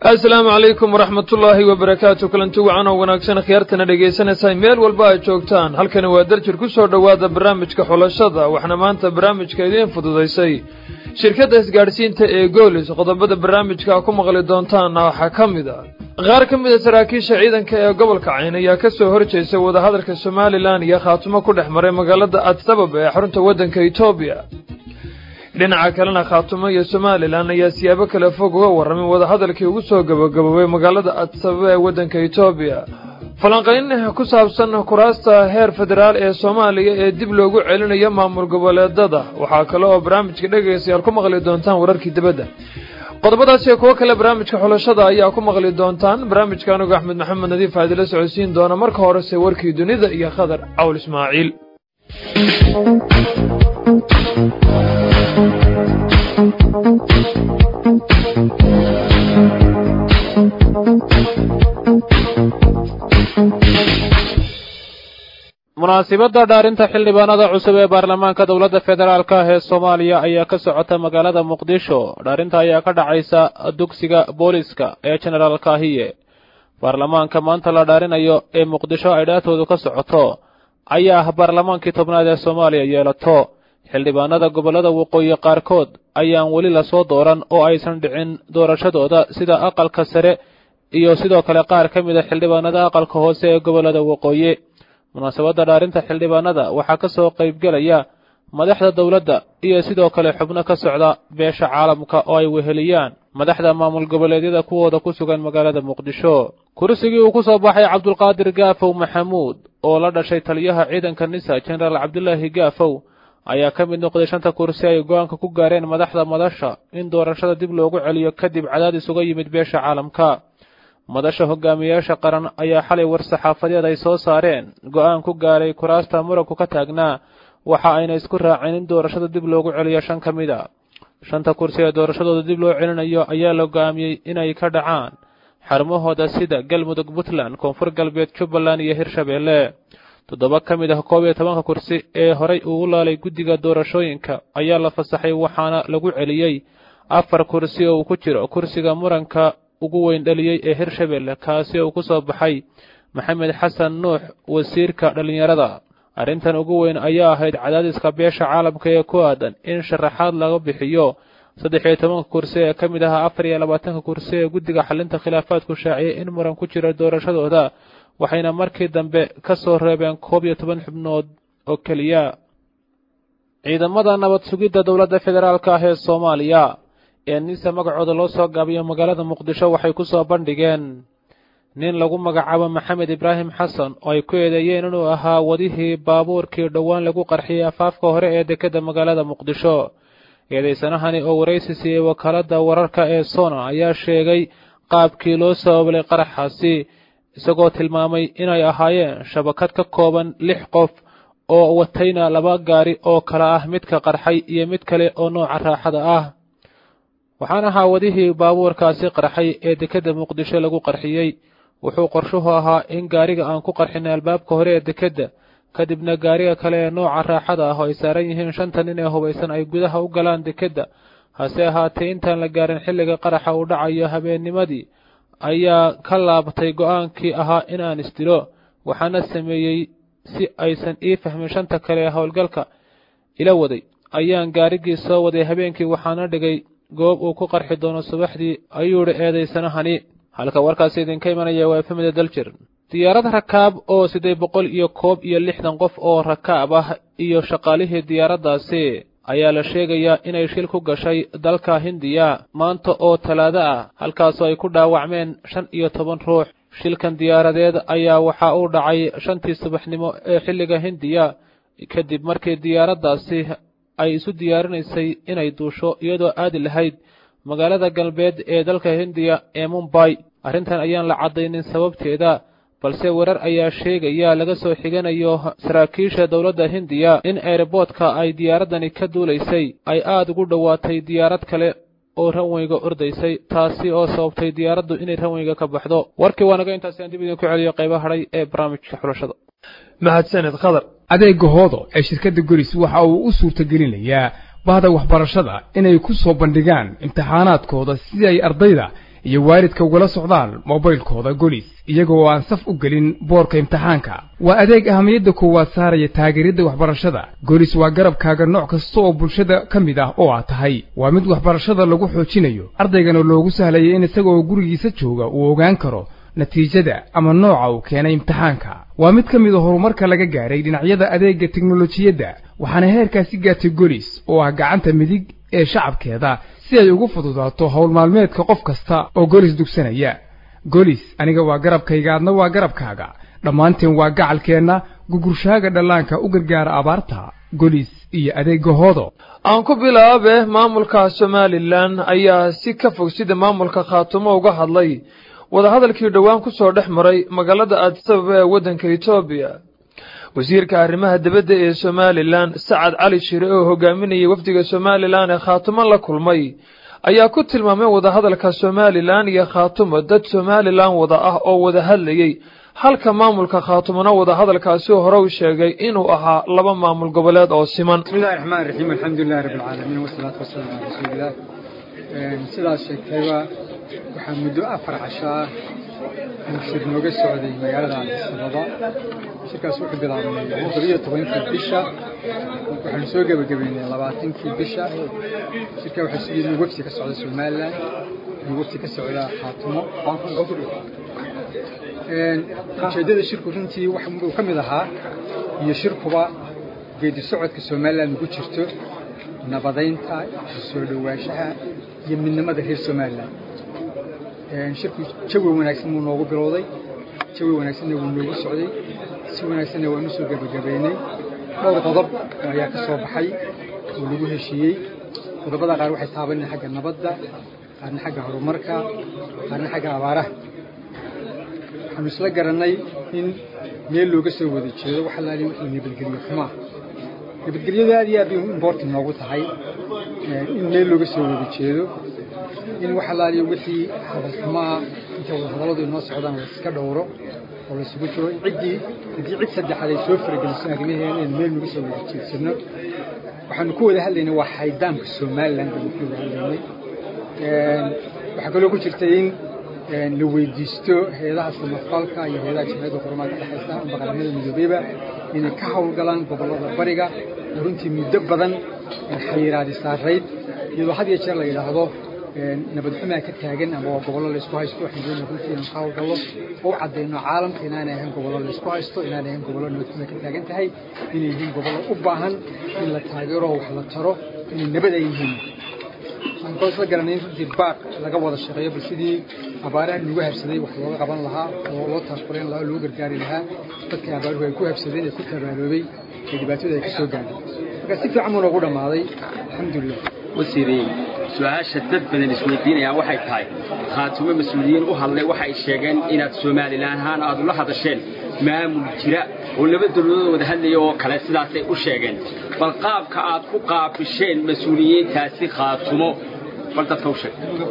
asalaamu calaykum waraxmatullaahi wabarakaatu kulanti wacan oo wanaagsan khiyaartana dhegaysanaysaa meel walba ay joogtaan halkani waa darjir ku soo dhowaada barnaamijka xulashada waxna maanta barnaamijka idiin fududaysay shirkadda isgaadhsiinta ee goolis qodobada barnaamijka ku maqli doontaana waxaa ka mid a qaar ka mid a saraakiisha ciidanka ee gobolka cayn ayaa ka soo horjeysay wadahadalka somalilan iyo khaatumo ku dhex maray magaalada adsabab ee xarunta waddanka etoobiya dhinaca kalena khaatumo iyo somalilan ayaa siyaabo kale fog uga warramay wadahadalkii ugu soo gabagaboobay magaalada adsababa ee waddanka etoobiya falanqayn ku saabsan kuraasta heer federaal ee soomaaliya ee dib loogu celinayo maamul goboleedada waxaa kale oo barnaamijka dhegaystayaal ku maqli doontaan wararkii dibadda qodobadaas iyo kuwo kale barnaamijka xulashada ayaa ku maqli doontaan barnaamijka anugu axmed maxamed nadiif aadila socodsiin doona marka horese warkii dunida iyo khadar cawl ismaaciil munaasibadda dhaarinta xildhibaanada cusub ee baarlamaanka dowladda federaalk ah ee soomaaliya ayaa ka socota magaalada muqdisho dhaarinta ayaa ka dhacaysa dugsiga booliska ee jenaraal kaahiye baarlamaanka maanta la dhaarinayo ee muqdisho ay dhaatoodu ka socoto ayaa ah baarlamaankii tobnaad ee soomaaliya yeelato xildhibaanada gobollada waqooyi qaarkood ayaan weli lasoo dooran oo aysan dhicin doorashadooda sida aqalka sare iyo sidoo kale qaar ka mid a xildhibaanada aqalka hoose ee gobollada waqooyi munaasabadda dhaarinta xildhibaanada waxaa ka soo qaybgelaya madaxda dowladda iyo sidoo kale xubno ka socda beesha caalamka oo ay weheliyaan madaxda maamul goboleedyada kuwooda ku sugan magaalada muqdisho kursigii uu ku soo baxay cabdulqaadir gaafow maxamuud oo la dhashay taliyaha ciidanka nisa jenaraal cabdulaahi gaafow ayaa ka mid noqday shanta kursi ay go-aanka ku gaareen madaxda madasha in doorashada dib loogu celiyo kadib cadaadis uga yimid beesha caalamka madasha hogaamiyayaasha qaran ayaa xalay war-saxaafadeed ay soo saareen go-aan ku gaaray kuraasta muranku ka taagnaa waxa ayna isku raaceen in doorashada dib loogu celiyo shan ka mid a shanta kursi ee doorashadooda dib loo celinayo ayaa la go-aamiyey inay ka dhacaan xarumahooda sida galmudug puntland koonfur galbeed jubbaland iyo hirshabeelle toddoba ka mid ah koob iyo tobanka kursi ee horay uu laalay guddiga doorashooyinka ayaa la fasaxay waxaana lagu celiyey afar kursi oo uu ku jiro kursiga muranka ugu weyn dhaliyey ee hirshabelle kaasi uu ku soo baxay maxamed xasan nuux wasiirka dhallinyarada arrintan ugu weyn ayaa ahayd cadaadiska beesha caalamka ee ku aadan in sharaxaad laga bixiyo saddex iyo tobanka kursi ee ka mid ahaa afar iyo labaatanka kursi ee guddiga xalinta khilaafaadku shaaciyey in muran ku jira doorashadooda waxayna markii dambe ka soo reebeen koob iyo toban xubnood oo keliya ciidamada nabad sugidda dowladda federaalk ah ee soomaaliya ee nisa magacooda loo soo gaabiyo magaalada muqdisho waxay ku soo bandhigeen nin lagu magacaabo maxamed ibraahim xasan oo ay ku eedeeyeen inuu ahaa wadihii baabuurkii dhowaan lagu qarxiyey afaafka hore ee dekedda magaalada muqdisho eedaysanahani oo waraysi siiyey wakaaladda wararka ee sona ayaa sheegay qaabkii loo sabablay qaraxaasi isagoo tilmaamay inay ahaayeen shabakad ka kooban lix qof oo watayna laba gaari oo kala ah midka qarxay iyo mid kale oo nooca raaxada ah waxaan ahaa wadihii baabuurkaasi qarxay ee dekedda muqdisho lagu qarxiyey wuxuu qorshuhu ahaa in gaariga aan ku qarxinay albaabka hore ee dekedda kadibna gaariga kale ee nooca raaxada ah oo ay saaran yihiin shanta nin ee hubaysan ay gudaha u galaan dekedda hase ahaatee intaan la gaarin xilliga qaraxa uu dhacayo habeennimadii ayaa ka laabatay go'aankii ahaa in aan isdilo waxaana sameeyey si aysan ii fahmin shanta kale ee howlgalka ila waday ayaan gaarigii soo waday habeenkii waxaana dhigay goob uu ku qarxi doono subaxdii ayuu idhi eedaysanahani halka warkaasi idinka imanaya waa efemida daljir diyaarad rakaab oo siddeed boqol iyo koob iyo lixdan qof oo rakaab ah iyo shaqaalihii diyaaraddaasi ayaa la sheegayaa inay shil ku gashay dalka hindiya maanta oo talaado ah halkaasoo ay ku dhaawacmeen shan iyo toban ruux shilkan diyaaradeed ayaa waxa uu dhacay shantii subaxnimo ee xilliga hindiya kadib markii diyaaraddaasi ay isu diyaarinaysay inay duusho iyadoo aadi lahayd magaalada galbeed ee dalka hindiya ee mumbay arrintan ayaan la caddaynin sababteeda balse warar ayaa sheegaya laga soo xiganayo saraakiisha dowladda hindiya in eeraboodka ay diyaaraddani ka duulaysay ay aada ugu dhowaatay diyaarad kale oo ranweyga ordaysay taasi oo sababtay diyaaraddu inay ranweyga ka baxdo warkii waa naga intaasi aan dib idinku celiyo qayba hadhay ee barnaamijka xulashada mahadsaned khadar adeega hoodo ee shirkadda goris waxa uu u suurtagelinayaa bahda waxbarashada inay ku soo bandhigaan imtixaanaadkooda si ay ardayda iyo waalidka ugala socdaan mobaylkooda golis iyaga oo aan saf u gelin boorka imtixaanka waa adeeg ahamiyadda koowaad saaraya taageeridda waxbarashada golis waa garabkaaga nooc kasta oo bulshada ka mid ah oo aad tahay waa mid waxbarashada lagu xoojinayo ardaygana loogu sahlaya in isaga oo gurigiisa jooga uu ogaan karo natiijada ama nooca uu keenay imtixaanka waa mid ka mid a horumarka laga gaaray dhinacyada adeegga teknolojiyadda waxaana heerkaasi gaartay golis oo ah gacanta midig ee shacabkeeda si ay ugu fududaato howl maalmeedka qof kasta oo golis dugsanaya golis aniga waa garabkayga adna waa garabkaaga dhammaanteen waa gacalkeenna gugurshaaga dhallaanka u gargaara abaarta golis iyo adeegga hoodo aan ku bilaabe maamulka somalilan ayaa si ka fog sida maamulka khaatumo uga hadlay wadahadalkii dhowaan ku soo dhex maray magaalada aadisababa ee waddanka etoobiya wasiirka arrimaha dibadda ee somalilan sacad cali shire oo hogaaminayay wafdiga somalilan ee khaatumo la kulmay ayaa ku tilmaamay wadahadalka somalilan iyo khaatumo dad somalilan wada ah oo wada hadlayey halka maamulka khaatumona wadahadalkaasi hore u sheegay inuu ahaa laba maamul goboleed oo siman bismillahi raxmaan raxiim alxamdulilahi rabbi alcaalamiin wasalaatu wasalaamu calaa rasuulilah sidaas sheegtayba waxaa muddo afar casho ah uu shir nooga socday magaalada addisababa shirkaas wuxuu bilaabnay toddobiyo tobankii bisha waxaanu soo gebagabeynay labaatankii bisha shirkaa waxaa sugiyay inuu wefsi ka socda somalilan inuu wefsi ka socda khaatumo ujeeddada shirku runtii waxuu ka mid ahaa iyo shirkuba geedi socodka somalilan ugu jirto nabadaynta soo dhowaanshaha iyo midnimada reer somalilan shirku jawi wanaagsan wuu noogu bilowday jawi wanaagsanna wuu noogu socday si wanaagsanna waanu soo gebagabeynay dhowr qodob ayaa ka soo baxay oo lagu heshiiyey qodobada qaar waxay taabaneen xagga nabadda qaarna xagga horumarka qaarna xagga abaaraha waxaanu isla garannay in meel looga soo wada jeedo wax alaali wixii nabadgelyo xumaa nabadgelyadu aad iyo aad bay important noogu tahay in meel looga soo wada jeedo in wax alaaliyo wixii hadalxumaa inta wadahadalladu inoo socdaan la iska dhowro oo laysugu jiro ciddii haddii cid saddexaad ay soo farageliso arrimaheena in meel nagu soo wada jeedsano waxaanu ku wada hadlaynay waa xaydaamka somaliland baanu ku wada hadlaynay waxaa kaloo ku jirta in la weydiisto hay-adaha samafalka iyo hay-adaha jimciyadda qurumaha ka dhexaysa amba qaramada midoobeyba inay ka howlgalaan gobollada bariga oo runtii muddo badan xayiraadi saarayd iyadoo had iyo jeer la yidhaahdo nabadxumaa ka taagan ama waa gobollo laysku haysto waxaan doonaa runtii inaan ka howlgallo oo u caddayno caalamka inaanay ahayn gobollo laysku haysto inaanay ahayn gobollo nabadxumaa ka taagan tahay inay yihiin gobollo u baahan in la taageero wax la taro inay nabad ay yihiin waxaan kaloo isla garanay in runtii baaq laga wada shaqeeyo bal sidii abaaraha lagu habsaday wax looga qaban lahaa oo loo taasfureyn lahaa oo loo gargaari lahaa dadkii abaaruhu ay ku habsadeen ee ku tabaaloobay ee dhibaatada ay ka soo gaadhay marka si fiican buu noogu dhammaaday alxamdulilah wasiirey su-aasha dad badan isweydiinayaan waxay tahay khaatumo mas-uuliyiin u hadlay waxay sheegeen inaad somalilan ahaan aad ula hadasheen maamul jira oo laba dowladood wada hadlaya oo kale sidaasay u sheegeen bal qaabka aad ku qaabisheen mas-uuliyiintaasi khaatumo bal dadka u sheeg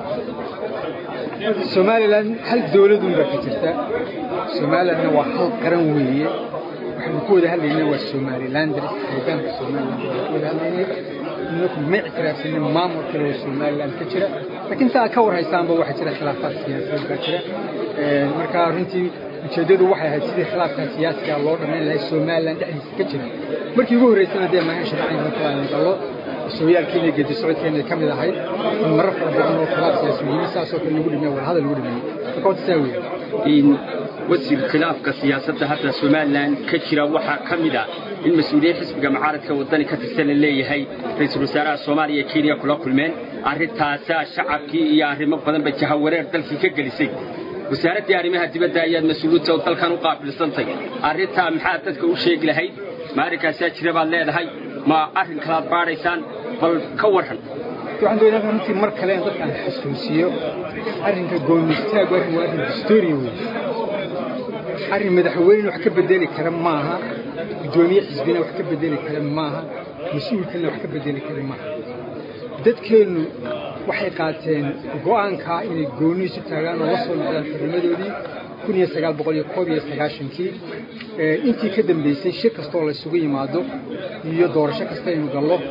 somalilan hal dowladun baa ka jirta somalilandna waa hal qaran weeye waxaanu ku wada hadlaynaa waa somalilanders hoggaanka somaliland ku wada hadlaynay inaku ma ictiraafsanin maamul kale oo somaliland ka jira laakiin saa ka war haysaanba waxaa jira khilaafaad siyaasadeed baa jira marka runtii ujeeddadu waxay ahayd sidii khilaafkaa siyaasiga loo dhammayn lahay somaliland dhexdiisa ka jira markii ugu horreysana dee maahan sharciga kala gallo sooyaalkiina geedi socodkeena ka mid ahayd in marar fara badan oo khilaaf siyaasi yimi saasoo kale lagu dhimay wada hadal lagu dhimay marka wata saa weeye in wasiir khilaafka siyaasadda hadda somalilan ka jira waxaa ka mid ah in mas-uuliyiin xisbiga mucaaradka waddani ka tirsan la leeyahay ra-iisul wasaaraha soomaaliya iyo kenya kula kulmeen arrintaasaa shacabkii iyo arrimo badanba jahawareer dalkii ka gelisay wasaaraddii arrimaha dibadda ayaad mas-uuliyiinta oo dalkan u qaabilsantay arrintaa maxaad dadka u sheegi lahayd ma arrinkaasaa jira baad leedahay ma arrin kalaad baadhaysaan bal ka warran waxaan doonaa runtii mar kale in dadkaan xasuusiyo arrinka goonistaag arrin waa arrin historia wey arrin madaxweyne wax ka bedeli kara maaha guddoomiye xisbina wax ka bedeli kara maaha mas-uulkana wax ka bedeli kara maaha dadkeennu waxay qaateen go'aankaa inay gooniisu taagaan oo la soo noqdaan xurnimadoodii kun iyo sagaal boqol iyo koob iyo sagaashankii intii ka dambaysay shir kastoo laysugu yimaado iyo doorasho kasta aynu gallo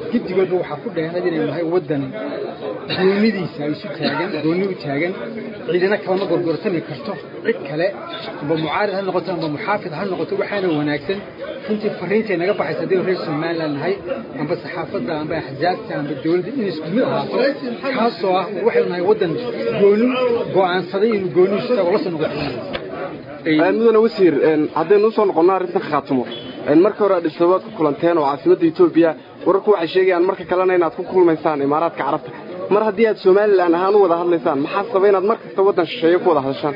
giddigoodba waxaa ku dheeraad inaynu nahay waddan goonidiisa isu taagan goonni u taagan ciidana kalama gorgortami karto cid kale amba mucaarid ha noqoto amba muxaafid ha noqoto waxaana wanaagsan runtii fariintay naga baxaysa haddaynu reer somaliland nahay amba saxaafadda amba axzaabta amba dowladda in isku mid ahaato kaasoo ah waxaynu nahay waddan gooni go'aansaday inuu goonihiisu tago la soo noqoto mudane wasiir haddaynu usoo noqonno arrintan khaatumo marka hore adhisabaad ku kulanteen oo caasimadda etoobiya wararku waxay sheegayaan marka kalena inaad ku kulmaysaan imaaraadka carabta mar haddii aad somalilan ahaan u wada hadlaysaan maxaa saba inaad mar kasta waddan shisheeye ku wada hadashaan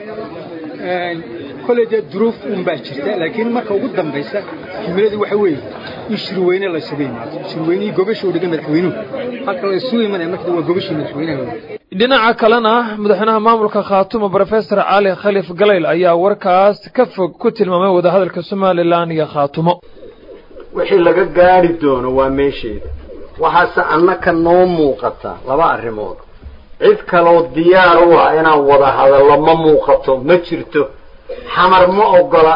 koley dee duruuf un baa jirta laakiin marka ugu dambaysa himiladu waxa weeye in shirweyne la isugu yimaado shirweynihii gobasha u dhigan madaxweynuhu halka la isugu imanaya marka waa gobashii madaxweynaha dhinaca kalena madaxweynaha maamulka khaatumo brofesor cali khalif galayl ayaa warkaas ka fog ku tilmaamay wadahadalka somalilan iyo khaatumo wixii laga gaadhi doono waa meesheeda waxaase annaka noo muuqata laba arrimood cid kaloo diyaar u ah inaan wada hadallo ma muuqato ma jirto xamar ma ogola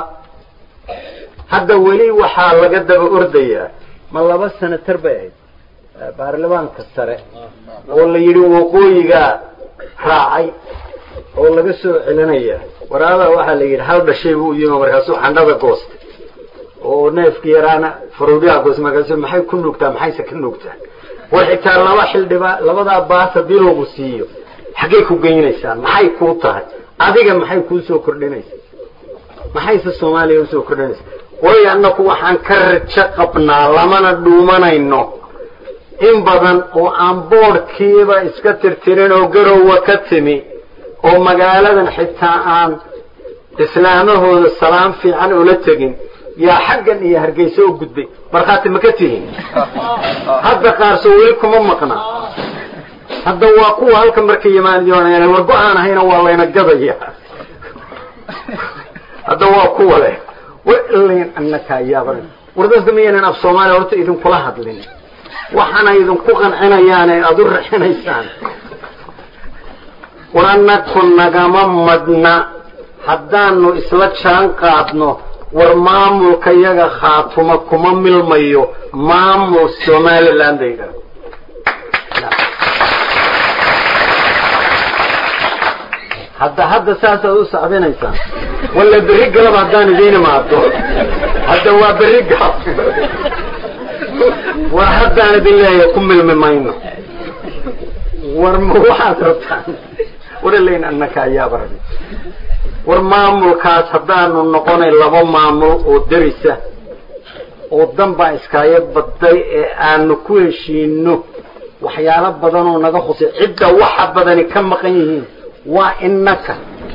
hadda weli waxaa laga daba ordayaa ma laba senatar bay ahayd baarlamaanka sare oo la yidhi waqooyigaa raacay oo laga soo celinaya waraabaa waxaa la yidhi hal dhashay buu yimi markaasuu xandhada goostay oo neefki yaraana faruudyaha goostay markaasu maxay ku nuugtaa maxayse ka nuugtaa war xitaa laba xildhibaa labadaa baas haddii lagu siiyo xaggay ku geynaysaan maxay kuu tahay adiga maxay kuu soo kordhinaysaa maxayse soomaaliya usoo kordhinaysaa way annaku waxaan ka rajo qabnaa lamana dhuumanayno in badan oo aan boodhkiiba iska tirtirin oo garowa ka timi oo magaaladan xitaa aan islaamahooda salaam fiican ula tegin yaa xaggan iyo hargeysa u gudbay markhaati ma ka tihin hadda qaarso weli kuma maqna hadda waa kuwa halka markay yimaanyoonayaan war go-aan ahayna waa layna gadaya hadda waa kuwa leh walayn annakaa yaaban war dadka miyaynan af soomaaliya horta idinkula hadlin waxaana idinku qancinayaane aada u raxinaysaan war annaku nagama madna haddaanu isla jaan qaadno war maamulka yaga khaatuma kuma milmayo maamul somaliland la yidhaahdo hadda hadda saasaad u sacbinaysaan walla berri galab haddaan idiin imaado hadda waa berri galab war haddaan idin leeyahay ku milmi mayno war ma waxaad rabtaan waralayn annaka ayaaba rabi war maamulkaas haddaanu noqonay laba maamul oo derisa oo danbaa iskaayo badday ee aanu ku heshiino waxyaalo badanoo naga khusay cidda waxa badani ka maqan yihiin waa innaka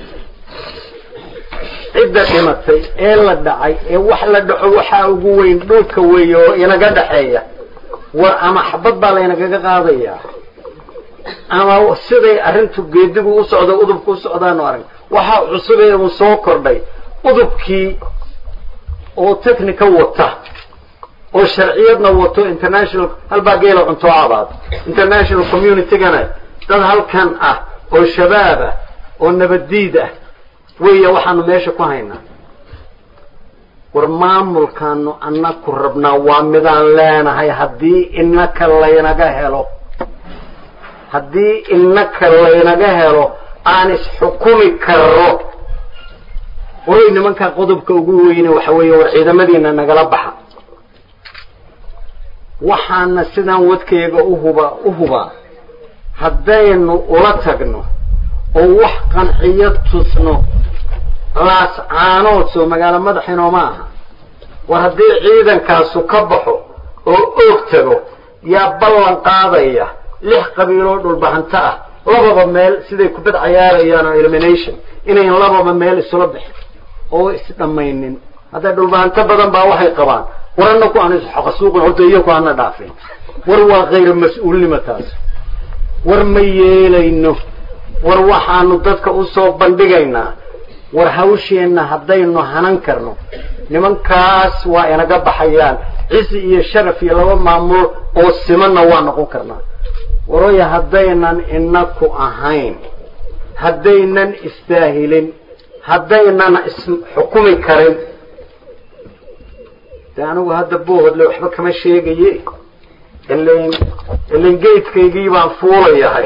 cidda dhimatay ee la dhacay ee wax la dhaco waxaa ugu weyn dhulka weeye oo inaga dhaxeeya war ama xabad baa laynagaga qaadayaa ama siday arrintu geedigu u socdo udubka u socdaanu arag waxaa cusubee uu soo kordhay udubkii oo technica wata oo sharciyadna wato international halbaa geela cunto abaad international communitygana dad halkan ah oo shabaab ah oo nabaddiid ah weya waxaanu meesha ku haynaa war maamulkaanu annaku rabnaa waa midaan leenahay haddii inaka laynaga helo haddii inaka laynaga helo aan isxukumi karro waray nimankaa qodobka ugu weyne waxa weeye war ciidamadiina nagala baxa waxaana sidaan wadkayga uhuba u hubaa haddaynu ula tagno oo wax qanciyo tusno laas caanood soo magaalo madaxinoo ma aha war haddii ciidankaasu ka baxo oo oog tago yaa ballan qaadaya lix qabiiloo dhulbahanto ah lababa meel siday kubad cayaarayaan oo elimination inayn lababa meel isula bixin oo isdhammaynin hadda dhulbahanto badan baa waxay qabaan war annaku aan isxaqasuuqin horta iyaku hana dhaafin war waa khayr mas-uulnimo taas war ma yeelayno war waxaanu dadka usoo bandhigaynaa war hawsheenna haddaynu hanan karno nimankaas waa inaga baxayaan cisi iyo sharaf iyo laba maamulo oo simanna waa noqon karnaa waroya haddaynan inaku ahayn haddaynan istaahilin haddaynan isxukumi karin de anigu hadda boohodle waxba kama sheegaye ilan ilan geedkaygii baan fuulayahay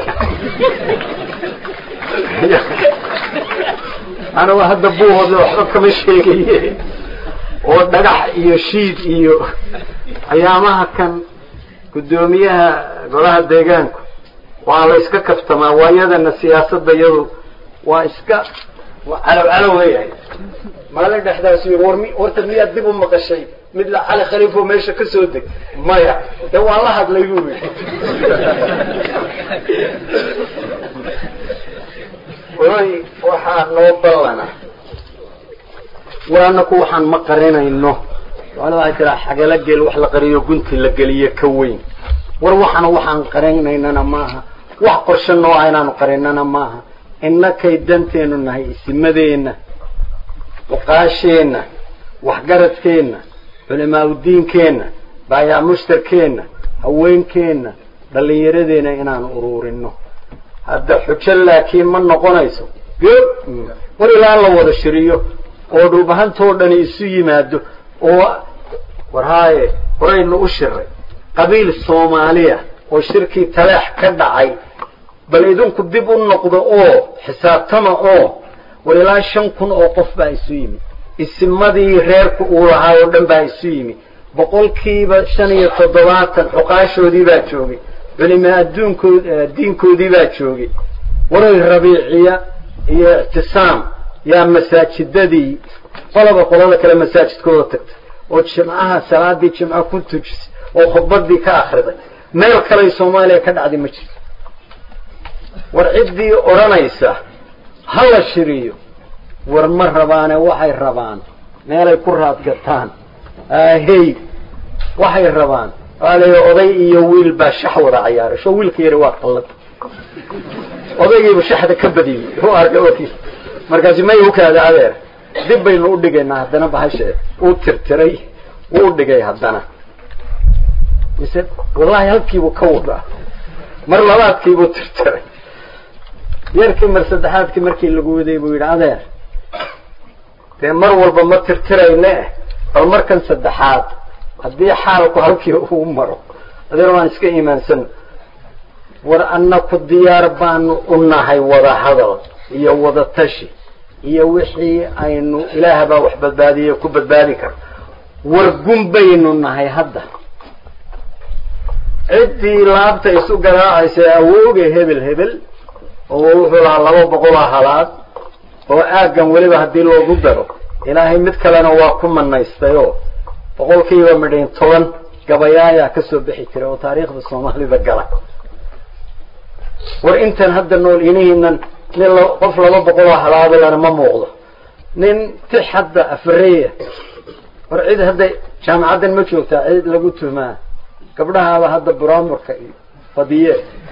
anigu hadda buuhooda waxba kama sheegaye oo dhagax iyo shiid iyo ayaamaha kan guddoomiyaha golaha deegaanku waa la iska kaftamaa waayadana siyaasadda iyadu waa iska calow calow leeyahay maalin dhexdaas war mi horta miyaad dib u maqashay mid la cali khaliifo meesha ka soo deg maya de waan la hadlay buu yidhi way waxaa noo ballana waana ku waxaan ma qarinayno soomaalida waxay tiraa xagala geel wax la qariyo gunti la geliyo ka weyn war waxana waxaan qarinaynana maaha wax qorshe noo ah inaanu qarinana maaha innakay danteenu nahay isimadeenna fuqaasheenna waxgaradkeenna culimaa udiinkeenna baayaa mushtarkeenna haweenkeenna dhallinyaradeenna inaanu uruurino hadda xujo laakiin ma noqonayso war ilaa la wada shiriyo oo dhulbahantoo dhani isu yimaado oo war haaye horaynu u shiray qabiil soomaaliya oo shirkii taleex ka dhacay bal idinku dib u noqdo oo xisaabtama oo war ilaa shan kun oo qof baa isu yimi isimadii reerku uu lahaa oo dhan baa isu yimi boqolkiiba shan iyo toddobaatan xuqaashoodii baa joogay culimaa adduunkood diinkoodii baa joogay waray rabiiciya iyo ictisaam yaa masaajidadii qolaba qolada kale masaajidkooda tagtay oo jimcaha salaadii jimca ku tujisay oo khudbadii ka akriday meel kaley soomaaliya ka dhacday ma jirto war ciddii odhanaysa ha la shiriyo war ma rabaane waxay rabaan meelay ku raadgataan ahey waxay rabaan waa la oday iyo wiil baa shax wada cayaaray soo wiilka yari waa qallad odaygiiba shaxda ka badiyey u arka okiis markaasi may ukaada adeer dib baynu u dhigaynaa haddana bahashee uu tirtiray wuu dhigay haddana mise wallahi halkiibuu ka wadaa mar labaadkiibuu tirtiray yarkii mar saddexaadkii markii lagu waday buu yidhi adeer dee mar walba ma tirtirayne bal markan saddexaad haddii xaalku halkii uu maro adeer waan iska iimaansan war annaku diyaar baanu u nahay wada hadal iyo wada tashi iyo wixii aynu ilaah baa wax badbaadiye ku badbaadi karo war gun baynu nahay hadda ciddii laabta isu garaacaysa awooga hebel hebel oo wuxuu lahaa laba boqoloo halaad oo aaggan weliba haddii loogu daro ilaahay mid kalena waa ku manaystay oo boqolkiiba midhayn toban gabayaayaa ka soo bixi jiray oo taariikhda soomaalida gala war intan hadda nool inihiinan nin qof laba boqoloo halaadalana ma muuqdo nin tix hadda afareya war cid hadda jaamacaddan ma joogtaa cid lagu tuhmaa gabdhahaaba hadda buraamurka iyo fadiye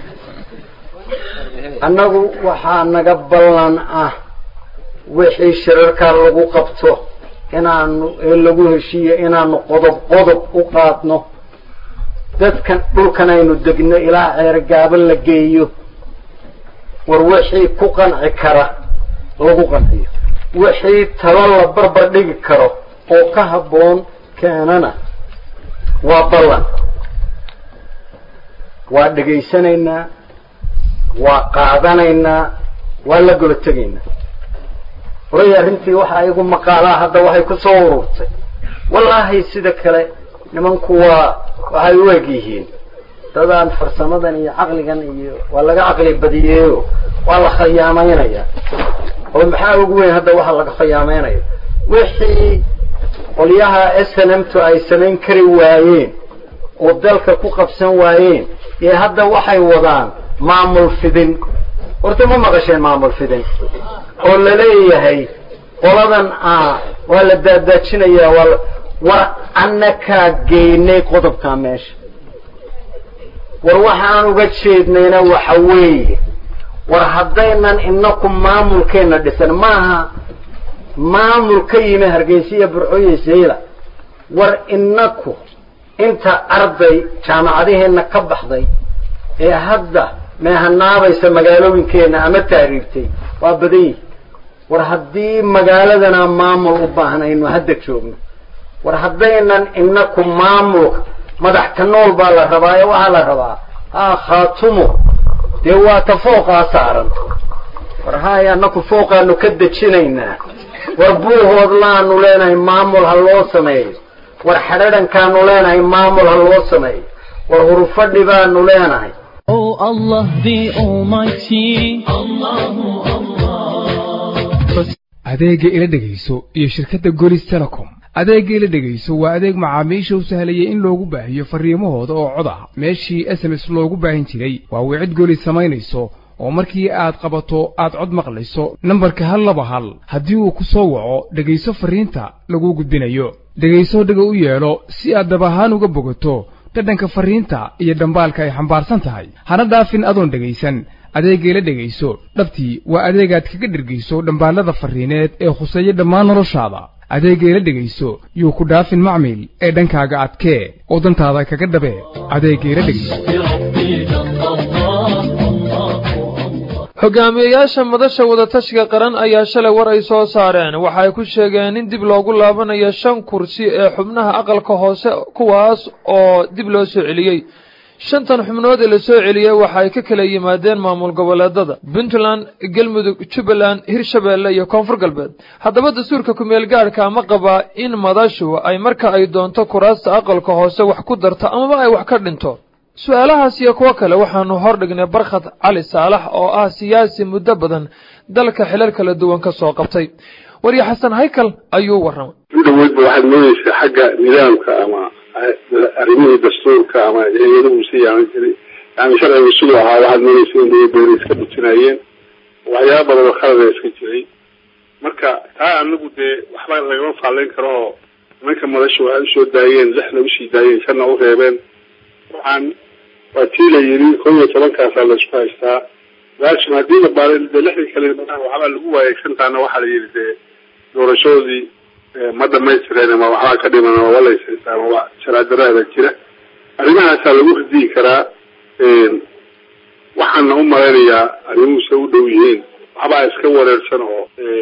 annagu waxaa naga ballan ah wixii shirarkaa lagu qabto inaanu ee lagu heshiiyo inaanu qodob qodob u qaadno dadkan dhulkan aynu degno ilaa ceergaaba la geeyo war wixii ku qanci kara lagu qanciyo wixii talo la barbar dhigi karo oo ka habboon keenana waa ballan waa dhegaysanaynaa waa qaadanaynaa waa la golo tegaynaa horay arrintii waxa igu maqaalaa hadda waxay ku soo ururtay wallaahi sida kale nimanku waa waxay u eg yihiin dadaan farsamadan iyo caqligan iyo waa laga caqli badiyeeyo waa la khayaamaynaya oo maxaa ugu weyn hadda waxa laga khayaameynaya wixii qolyaha s n m to ay samayn kari waayeen oo dalka ku qabsan waayeen ee hadda waxay wadaan maamul fidin horta ma maqasheen maamul fidin oo laleeyahay qoladan ah waa la daadaajinayaa waa war annakaa geynay qodobkaa meesha war waxaan uga jeednayna waxa weeye war haddaynan inaku maamulkeenna dhisan maaha maamul ka yimi hargeysiya burcooye sayla war inaku inta arday jaamacadaheenna ka baxday ee hadda meehanaabaysa magaalooyinkeenna ama taariibtay waa badan yihi war haddii magaaladana maamul u baahnaynu hadda joogno war haddaynan inaku maamulka madaxta nool baa la rabaa ee waxaa la rabaa ha khaatumo dee waa ta fooqaa saaran war haay annaku fooqaanu ka dejinaynaa war buuhoodlaanu leenahay maamul ha loo sameeyo war xadhadhankaanu leenahay maamul ha loo sameeyo war hurufadhi baanu leenahay Oh Allah the Almighty. Allahu Allah. adeegga ila dhegayso iyo shirkadda golis telecom adeegga ila dhegayso waa adeeg macaamiisha u sahlayay in loogu baahiyo farriimahooda oo cod ah meeshii s m s loogu baahin jiray waa wicid golis samaynayso oo markii aad qabato aad cod maqlayso nambarka hal laba hal haddii uu ku soo waco dhegayso farriinta laguu gudbinayo dhegayso dhega u yeelo si aad dab ahaan uga bogato dhadhanka farriinta iyo dhambaalka ay xambaarsan tahay hana dhaafin adoon dhegaysan adeeggeela dhegayso dhabtii waa adeegaad kaga dhergayso dhambaallada farriineed ee khuseeya dhammaan noloshaada adeeggeela dhegayso yuu ku dhaafin macmiil ee dhankaaga adkee oo dantaada kaga dhabee adeeggeela dhegayso hogaamiyeyaasha madasha wadatashiga qaran ayaa shalay war ay soo saareen waxa ay ku sheegeen in dib loogu laabanayo shan kursi ee xubnaha aqalka hoose kuwaas oo dib loo soo celiyey shantan xubnood ee la soo celiyey waxa ay ka kala yimaadeen maamul goboleedada puntland galmudug jubbaland hirshabeelle iyo koonfur galbeed haddaba dastuurka kumeel gaadhka ma qabaa in madashu ay marka ay doonto kuraasta aqalka hoose wax ku darto amaba ay wax ka dhinto su-aalahaas iyo kuwo kale waxaanu hordhignay barkhad cali saalax oo ah siyaasi muddo badan dalka xilal kala duwan ka soo qabtay warya xasan haykal ayuu warramay udhaweydba waxaad moodeysaa xagga nidaamka ama arrimihii dastuurka ama hay-adahu si yaaman jiray yani sharcigu siduu ahaa waxaad moodeysa in dawladda iska bujinaayeen waxyaaba badan oo khalada iska jiray marka taa anagu dee waxba lagama faalleyn karo oo nimanka madasha waxay usoo daayeen lixna usii daayeen shanna u reebeen waxaan waa tii la yidhi kow iyo tobankaasaa laisku haystaa laakin haddii la baaray dee lixdii kale waxbaa lagu waayay shantaana waxaa la yidhi dee doorashadoodii ma dhamaystireen ama waxbaa ka dhiman ama walaysaysa ama wa sharaadarada jira arrimahaasaa lagu radiyi karaa waxaana u malaynayaa arrimuhusa u dhow yihiin waxbaa iska wareersan oo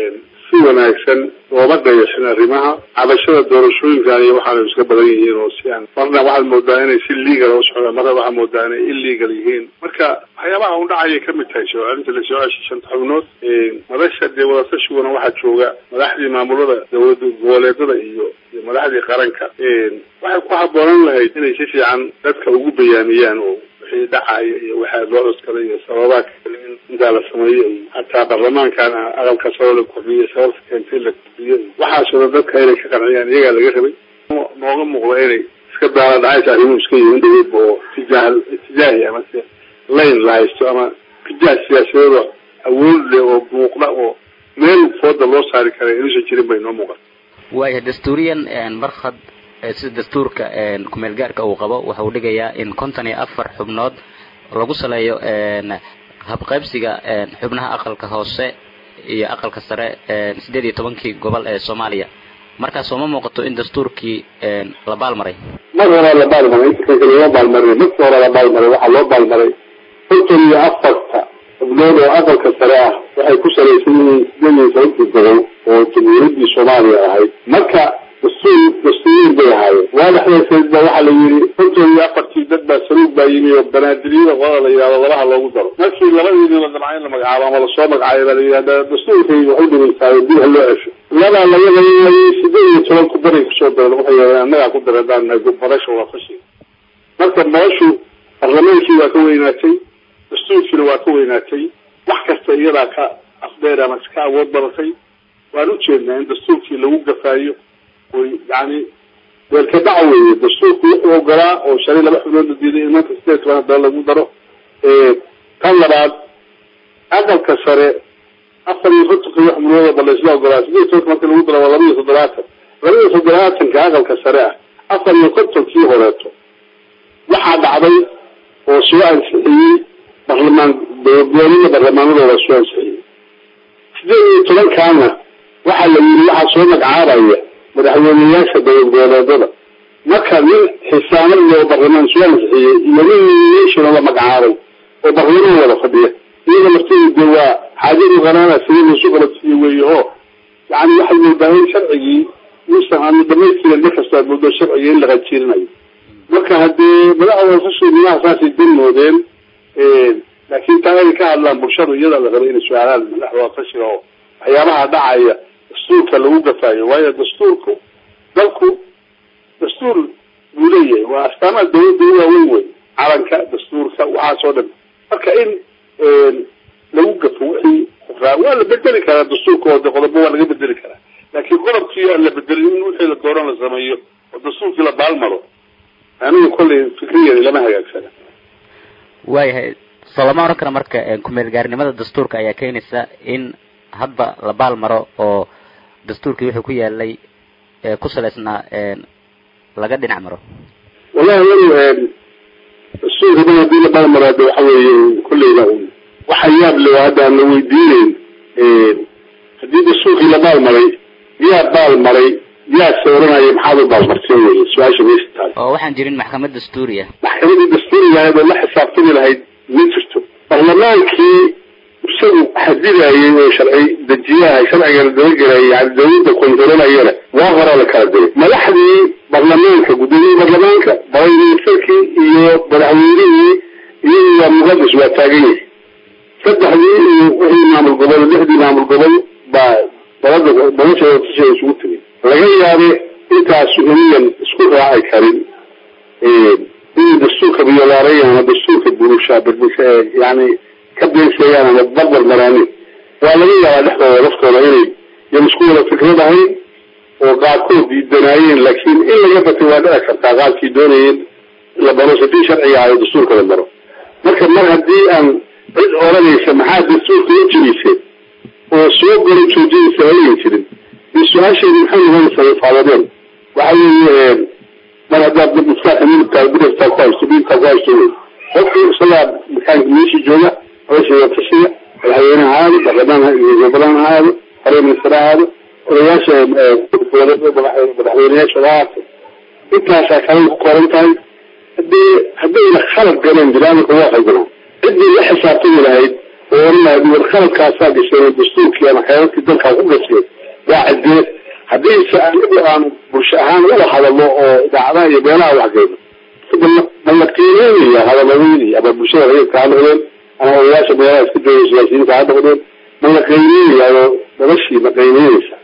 si wanaagsan looma dayashin arrimaha cabashada doorashooyinkan iyo waxaana iska badan yihiin oo si aan marna waxaad moodaa inay si legal u socdaan marna waxaad moodaa inay illegal yihiin marka waxyaabaha un dhacayay kamid tahay soo celinta lasoo ceshay shanta xubnood madasha dee wadatashigoona waxaa jooga madaxdii maamulada dawlada goboleedada iyo iyo madaxdii qaranka waxay ku haboonan lahayd inay si fiican dadka ugu bayaamiyaan oo wixii dhacaya iyo waxaa loo cuskaday iyo sababaha kale in intaa la sameeyo iyo hataa baarlamaankan aqalka sabab la kordhiyo sababta keentay la kordhiyo waxaasoo dhan dadka inay ka qanciyaan iyagaa laga rabay nooga muuqda inay iska daala dhacaysa arrimuhu iska yihiin dhaweydba oo tijaah itijaahi ama se layn la haysto ama tijaah siyaasadeed oo awood leh oo muuqda oo meel fooda loo saari kara inuusan jirin bay noo muuqata waaya dastuuriyan barkhad sida dastuurka kumeel gaarka uu qabo waxa uu dhigayaa in konton iyo afar xubnood lagu saleeyo habqaybsiga xubnaha aqalka hoose iyo aqalka sare sideed iyo tobankii gobol ee soomaaliya markaas sooma muuqato in dastuurkii la baalmaray mar horaa la baalmaray inta kan kale loo baalmaray markii hore la baalmaray waxaa loo baalmaray konton iyo afarta xubnood oo aqalka sare ah waxay ku salaysan yihiin sideed iyo tobankii gobol oo jamhuuriyaddii soomaaliya ahayd marka dastuur dastuuriyin bay ahaayeen waadaxdeeseed ba waxaa la yidhi konton iyo afartii dad baa saluug baa yimi oo banaadiriyada qolada la yidhahdo labaha loogu daro markii labadiidii la damca in la magacaabo ama lasoo magacayo baa la yidhahda dastuurkay waxu dhimaysaa dib ha loo cesho ladaa laga layaayay sideed iyo toban ku daray kusoo dareen waxay yidhahdeen annagaa ku dareedaan madasha waa fashi marka madashu barlamaankii waa ka weynaatay dastuurkiina waa ka weynaatay wax kasta iyadaa ka afdheer ama ka awood badatay waan ujeednaa in dastuurkii lagu gafaayo oy yani weelka dhaca weeye dastuurku wuxuu ogolaa oo shalay laba xubnood la diiday in maanta sideed toban hadana lagu daro tan labaad aqalka sare afar iyo kontonka xubnood ba laysla ogolaa sideed tobanka marka lagu daro waa laba iyo toddobaatan laba iyo toddobaatanka aqalka sare ah afar iyo kontonkii horeeto waxaa dhacday oo soo ansixiyey barlamaan dowladgoboleeda barlamaanadooda soo ansixiyey sideed iyo tobankaana waxaa la yidhi waxaa soo magacaabaya madaxweyneyaasha dowlad goboleedada marka nin xisaanad loo barlamaan soo ansixiyey iyo nin nomination la magacaabay oo barlamaan wada fadhiya iyada lafteedu dee waa xaajadu qanaana sidii laisu qalabsiiye weeye oo yani waxay moodaa in sharcigii uusan aanu dhamaystirin mar kasta aad moodo sharciga in la qajiirinayo marka haddii madaxda hoosasha nimaha saasay danmoodeen laakiin taa inay ka hadlaan bulshadu iyada la rabay inay su-aalaan madaxda hoosashiga oo waxyaabaha dhacaya dastuurka lagu gafaayo waayo dastuurku dalku dastuur buu leeyahay waa astaamaha dawladda u waaweyn wey calanka dastuurka waxaas oo dhan marka in lagu gafo wixii waa la bedeli karaa dastuurka oo de qodobo waa laga bedeli karaa laakiin qodobkii aan la bedelin in wixii la dooran la sameeyo oo dastuurkii la baalmaro aniga kollay fikrigeeda lama hagaagsana waayahay soo lama oran kara marka kumeel gaarnimada dastuurka ayaa keenaysa in hadba la baal maro oo dastuurkii wuxuu ku yaalay ku salaysnaa laga dhinac maro wallahi anigu dastuurka dan hadii la baalmaro hadda waxa weeye kolleyda waxa yaab le hadda aan la weydiineyn haddii dastuurkii la baalmaray yaa baalmaray yaa sawranaya maxaad u baalmarteen wey su-aasha meesha taal oo waxaan jirin maxkamad dastuuriya maxkamadii dastuuriga ahayd oo la xisaabtami lahayd ma jirto barlamaankii isagu xadidayay oo sharci dejiyaha sharcigana dabagelayay yani dawladda kontarolayana waa horaa la kala diray madaxdii barlamaanka gudoomiyii barlamaanka barayministarkii iyo madaxweynihii iyagii waa muqadis waa taagan yahay saddexdii iyo wixii maamul gobol lixdii maamul gobol baa dalada noloshooda tasheeda isugu tegay laga yaabe intaasu inayan isku raaci karin inay dastuurka biyolaarayaan ama dastuurka burusha yani ka beensayaan ama barbar maraanin waa laga yaabaa dhexdooda laftooda inay yan isku wada fikrad ahayn oo qaarkood diidanaayeen laakiin in laga batay waa dhici kartaa qaarkii doonayeen la baro sadii sharciga ayo dastuurka la baro marka mar haddii aan cid oranaysa maxaa dastuurka u jirisay oo soo goro joojinaysa halayan jirin iyo su-aasheedi maxay noqonaysaa ifaadadeen waxa weeye mar haddaad maskaxa midabkaa bidaftaa ku haysto bidabkaa ku haysto wey qofki isagaa makaanka meeshii jooga hawshiga tashiga madaxweyne ha aado baarlamaan gobolaan ha aado hore minister ha aado odayaasha madaxweyneyaasha ha aato intaasaa kalay ku koran tahay hadii haddayna khalad galeen binaadamka waa qaldanaa ciddii la xisaabtami lahayd oo oran lahayd war khaladkaasaa gasheen oo dastuurkii ama xeerarkii dalkaa ku gasheen waa cidee haddayse anigu aan bulsho ahaan wada hadalno oo idaacadaha iyo beelaha waxgeyno ma la qiimeynaya hadaladeydii ama bulshada rayidka ha noqdeen ama odayaasha beelaha iska jooga siyaasiyiinta ha noqdeen ma la qiimeynaya oo noloshii ma qiimeynaysa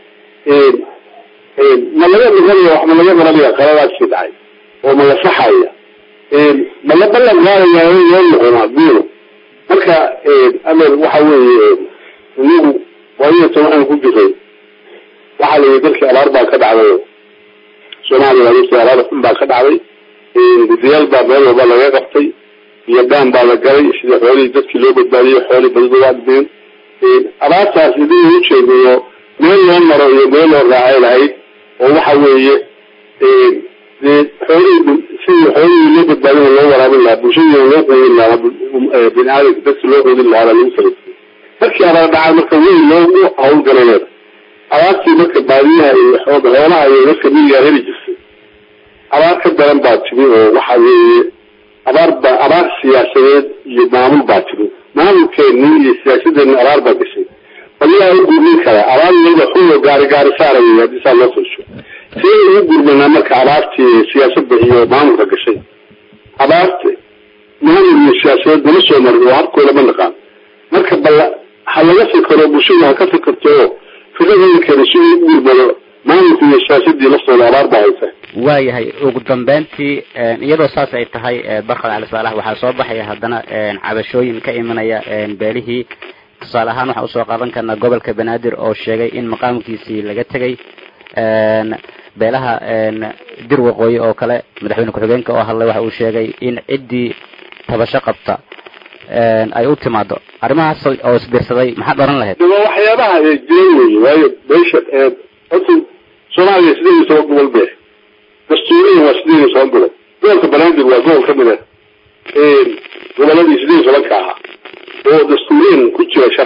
ma laga noqonaya wax ma laga baranaya qaladaasii dhacay oo ma la saxaya ma la ballan qaadaya loo noqonaa duuno marka amer waxa weeye inagu waayata waxaan ku jiray waxaa la yidhi dalkii abaar baa ka dhacday soomaaliya adeegtii abaar xun baa ka dhacday gudiyaal baa meel walba laga qabtay iyo daan baa la galay sidii xoolihii dadkii loo badbaadiyey xoolii badida waa dhibeen abaartaas idin ujeedayo meel loo maro iyo meel loo raacay lahayd oo waxa weeye dee xoolihii sidii xoolihii loo badbaadin loo waraabin lahaa bulshadii loo qoodin lahaa bini aadamka dadki loo qoodin lahaa baa lagu talagay markii abaar dhacay marka weyn loogu hawlgalayeeda abaartii marka baadiyaha iyo xoolaha iyo dadka miyigaa heli jirtay abaar ka daran baa timi oo waxa weeye abaar ba abaar siyaasadeed iyo maamul baa timi maamulkeeni iyo siyaasadeeni abaar baa gashay waliyaa u gurmin karaa abaar iyada xulo gaari gaari saaraya haddii saa loo firsho sidee ugu gurmanaa marka abaartii siyaasadda iyo maamulka gashay abaarta maamul iyo siyaasadeed nala soo marin oo habkooda ma naqaan marka bal ha laga fikero bulshadu ha ka fikirto oo fikradoodakeeda si uu u gurmado maamulka iyo siyaasadii laftooda abaar baa haysa waayahay ugu dambeyntii iyadoo saas ay tahay barkad cali saalax waxaa soo baxaya haddana cabashooyin ka imanaya beelihii tusaale ahaan waxaa usoo qaadan karnaa gobolka banaadir oo sheegay in maqaamkiisii laga tegay beelaha dir waqooyi oo kale madaxweyne ku-xigeenka oo hadlay waxa uu sheegay in ciddii tabasho qabta ay u timaado arrimahaas oo isbiirsaday maxaad oran lahayd waa waxyaabaha jiran wey waayo beesha horta soomaaliya sideed iyo toban gobol be dastuuriyan waa sideed iyo toban gobol gobolka banaadir waa gobol kamid ah goboladii sideed iyo tobanka ahaa oo dastuuriyan ku jira sharciga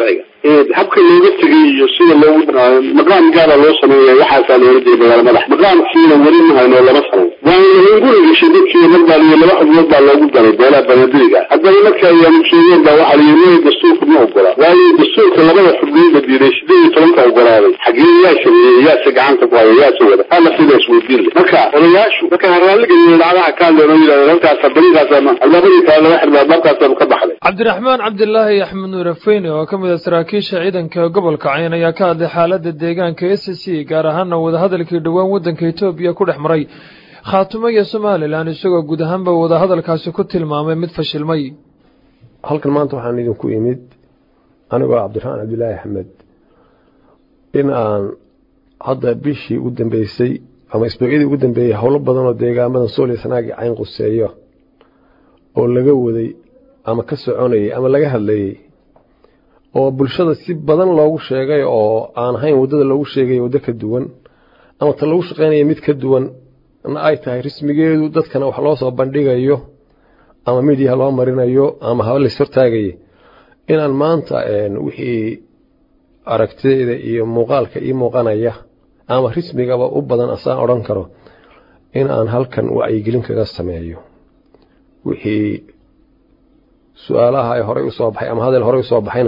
habka looga tegay iyo sida loogu maqaam gaara loo sameeya waxaasaa loola jeeda magaala madax maqaamkiina weli ma hayno lama samayn waana lagu regeshay dadkii marbaal iyo laba xubnood baa loogu daray beelaha banadiriga haddana marka ayaanu sheegeen baa waxaa la yiri dastuurka ma ogola waayo dastuurka labada xubnood la diiday sideed iyo tobanka ogolaaday xagee yaa sameeyey yaase gacanta ku haya yaase wada hala sidaas weydiin le marka odayaashu marka raalliga iyo dhacdaha kaadleen oo yidhahda halkaasa barigaasama albaabadii kale laga xirma albaabkaasaanu ka baxday cabdiraxmaan cabdilaahi axmed nuur afeyne oo ka mid a saraakiisha ciidanka gobolka cayn ayaa ka hadlay xaaladda deegaanka s c gaar ahaana wadahadalkii dhowaan waddanka etoobiya ku dhex maray khaatumo iyo somalilan isagoo guud ahaanba wadahadalkaasi ku tilmaamay mid fashilmay halkan maanta waxaan idinku imid anigoo cabdiraxmaan cabdilaahi axmed in aan hadda bishii u dambeysay ama isbuucyadii ugu dambeeyey howlo badan oo deegaamadan sooliya sanaagi cayn quseeyo oo laga waday ama ka soconayay ama laga hadlayey oo bulshada si badan loogu sheegay oo aan ahayn waddada loogu sheegay waddo ka duwan ama ta lagu shaqaynaya mid ka duwan na ay tahay rismigeedu dadkana wax loo soo bandhigayo ama midiyaha loo marinayo ama haba lays hortaagayay inaan maanta wixii aragtida iyo muuqaalka ii muuqanaya ama rismigaba u badan asaan odhan karo in aan halkan wacyigelin kaga sameeyo wixii su-aalaha ay horey usoo baxay ama hadal horey usoo baxayna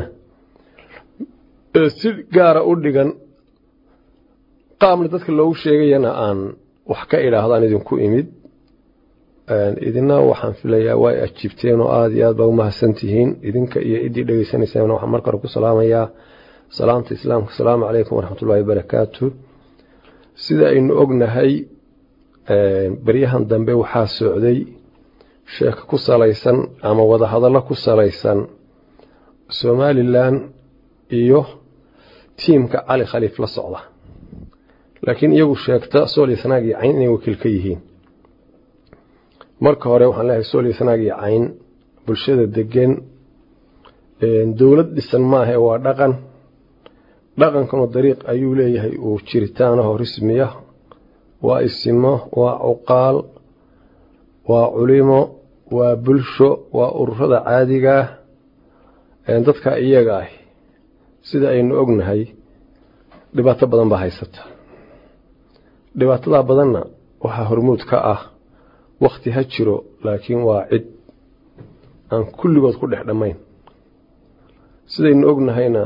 si gaara u dhigan qaabna dadka loogu sheegayana aan wax ka idhaahdaan idinku imid idina waxaan filayaa way ajiibteen oo aada iyo aad baa umahadsan tihiin idinka iyo idii dhegeysanaysaana waxaan marka hore ku salaamayaa salaamta islaamka asalaamu calaykum waraxmatullahi wabarakaatu sida aynu ognahay beryahan dambe waxaa socday sheeko ku salaysan ama wadahadallo ku salaysan somalilan iyo tiimka cali khaliif la socda laakiin iyagu sheegta sooliya sanaag iyo cayn inay wakiil ka yihiin marka hore waxaan leeyahay sooliya sanaag iyo cayn bulshada degan dowlad dhisan maaha waa dhaqan dhaqankanu dariiq ayuu leeyahay uu jiritaanaho rismiya waa isimo waa cuqaal waa culimo waa bulsho waa ururada caadigaah dadka iyaga ah sida aynu ognahay dhibaato badan baa haysata dhibaatadaa badanna waxaa hormuud ka ah wakhti ha jiro laakiin waa cid aan kulligood ku dhex dhammayn sidaynu ognahayna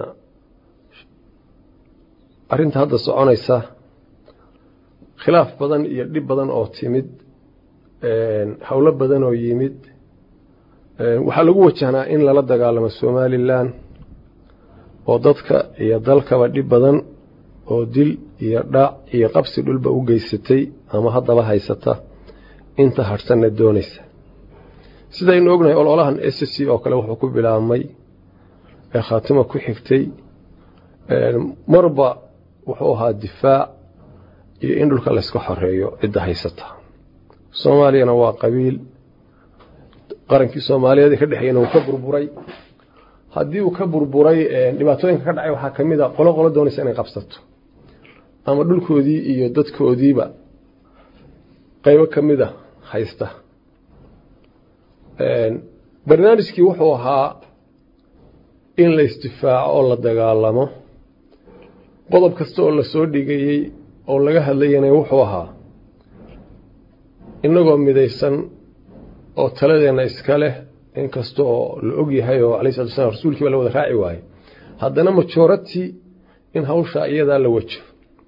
arrinta hadda soconaysa khilaaf badan iyo dhib badan oo timid howlo badan oo yimid waxaa lagu wajahnaa in lala dagaalamo somalilan oo dadka iyo dalkaba dhib badan oo dil iyo dhaac iyo qabsi dhulba u geysatay ama haddaba haysata inta hadhsanna doonaysa sidaynu ognahay ololahan s c oo kale wuxuu ku bilaabmay ee khaatimo ku xigtay marba wuxuu ahaa difaac iyo in dhulka layska xoreeyo cidda haysata soomaaliyana waa qabiil qarankii soomaaliyeed ee ka dhexeeyana uu ka burburay haddii uu ka burburay dhibaatooyinka ka dhacay waxaa ka mid a qolo qolo doonaysa inay qabsato ama dhulkoodii iyo dadkoodiiba qaybo ka mid a haysta barnaamijkii wuxuu ahaa in la isdifaaco oo la dagaalamo qodob kasta oo lasoo dhigayey oo laga hadlayana wuxuu ahaa innagoo midaysan oo taladeenna iska leh inkasta oo la og yahay oo alai salatu slam rasuulkii baa la wada raaci waayey haddana majorati in hawshaa iyadaa la wajo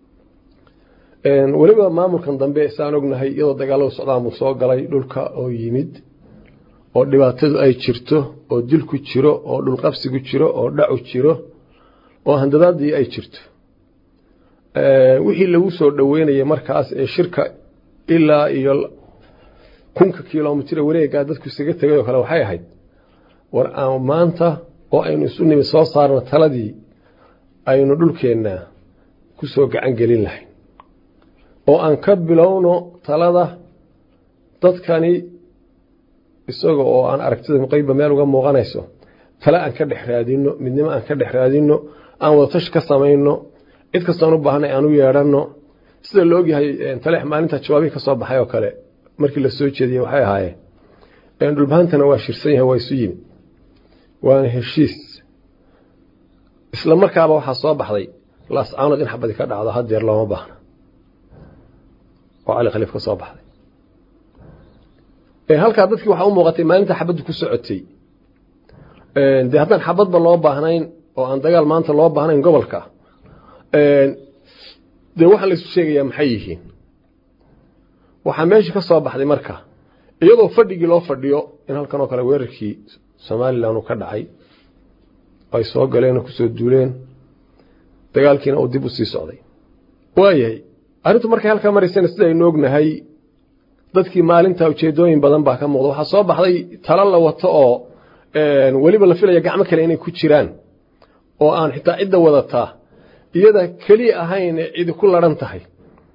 weliba maamulkan dambe saan ognahay iyadoo dagaaladu socdaan buu soo galay dhulka oo yimid oo dhibaatadu ay jirto oo dilku jiro oo dhulqabsigu jiro oo dhacu jiro oo handadaadii ay jirto wixii lagu soo dhoweynayay markaas ee shirka ilaa iyo kunka kilomitr wareegaa dadku isaga tegay oo kale waxay ahayd war aan maanta oo aynu isu nimi soo saarno taladii aynu dhulkeenna ku soo gacan gelin lahayn oo aan ka bilowno talada dadkani isaga oo aan aragtida muqayba meel uga muuqanayso tale aan ka dhex raadino midnimo aan ka dhex raadino aan wadatashi ka samayno cid kastoon u baahnay aan u yeedhanno sida la ogyahay taleex maalinta jawaabihii ka soo baxay oo kale markii la soo jeediyey waxay ahaayeen dhulbahantana waa shirsan yahay waa isu yimi waana heshiis isla markaaba waxaa soo baxday laascaanood in xabadi ka dhacdo hadeer looma baahna oo cali khaliif ka soo baxday halkaa dadkii waxaa u muuqatay maalinta xabaddu ku socotay dee haddaan xabadba loo baahnayn oo aan dagaal maanta loo baahnayn gobolka dee waxaa laysu sheegayaa maxay yihiin waxaa meesha ka soo baxday marka iyadoo fadhigii loo fadhiyo in halkan oo kale weerarkii somalilan uu ka dhacay ay soo galeen oo kusoo duuleen dagaalkiina uu dib u sii socday waayahay arrintu markay halkaa maraysana sida aynu ognahay dadkii maalinta ujeedooyin badan baa ka muuqda waxaa soo baxday talo la wato oo weliba la filaya gacmo kale inay ku jiraan oo aan xitaa cidda wadataa iyada keliya ahayn ee cidi ku laran tahay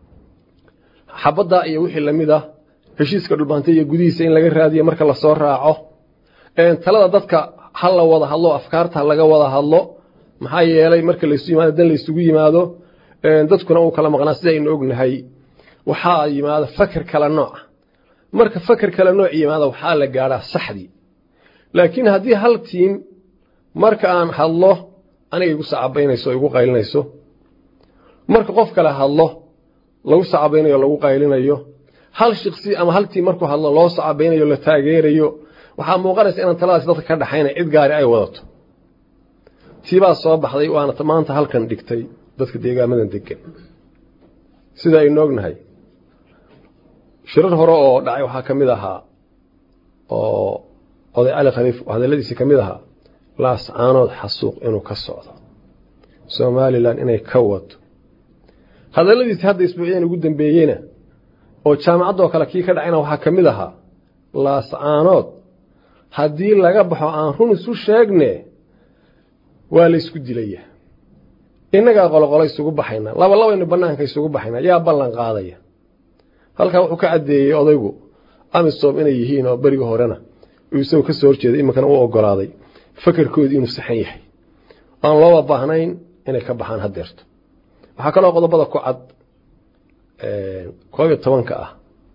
xabaddaa iyo wixii lamid ah heshiiska dhulbaantay iyo gudihiisa in laga raadiyo marka lasoo raaco talada dadka ha la wada hadlo afkaarta laga wada hadlo maxaa yeelay marka laysu yimaado dan laysugu yimaado dadkuna uu kala maqnaa sida aynu ognahay waxaa yimaada faker kala nooca marka faker kala nooc yimaada waxaa la gaadhaa saxdii laakiin haddii hal tiim marka aan hadlo aniga igu sacabaynayso o igu qaylinayso marka qof kale hadlo lagu sacabaynayo o lagu qaylinayo hal shiksi ama hal tiim markuu hadlo loo sacabaynayo la taageerayo waxaa muuqanaysa inaan taladaasi dadka ka dhaxayna cid gaari ay wadato tiibaa soo baxday waana maanta halkan dhigtay dadka deegaamadan degan sida aynu ognahay shirar hore oo dhacay waxaa ka mid ahaa oo oday cali khaliif hadalladiisii ka mid ahaa laascaanood xasuuq inuu ka socdo somalilan inay ka wado hadalladiisi hadda isbuucyadan ugu dambeeyeyna oo jaamacaddoo kale kii ka dhacayna waxaa ka mid ahaa laascaanood haddii laga baxo aan run isu sheegne waa laysku dilaya innagaa qoloqolo isugu baxayna laba labaynu bannaanka isugu baxayna yaa ballan qaadaya halkaa wuxuu ka caddeeyey odaygu amisom inay yihiin oo beriga horena uu isagu ka soo horjeeday iminkana u ogolaaday fakarkoodii inuu saxan yahay aan looba baahnayn inay ka baxaan hadeerto waxaa kaloo qodobada ku cad koob iyo tobanka ah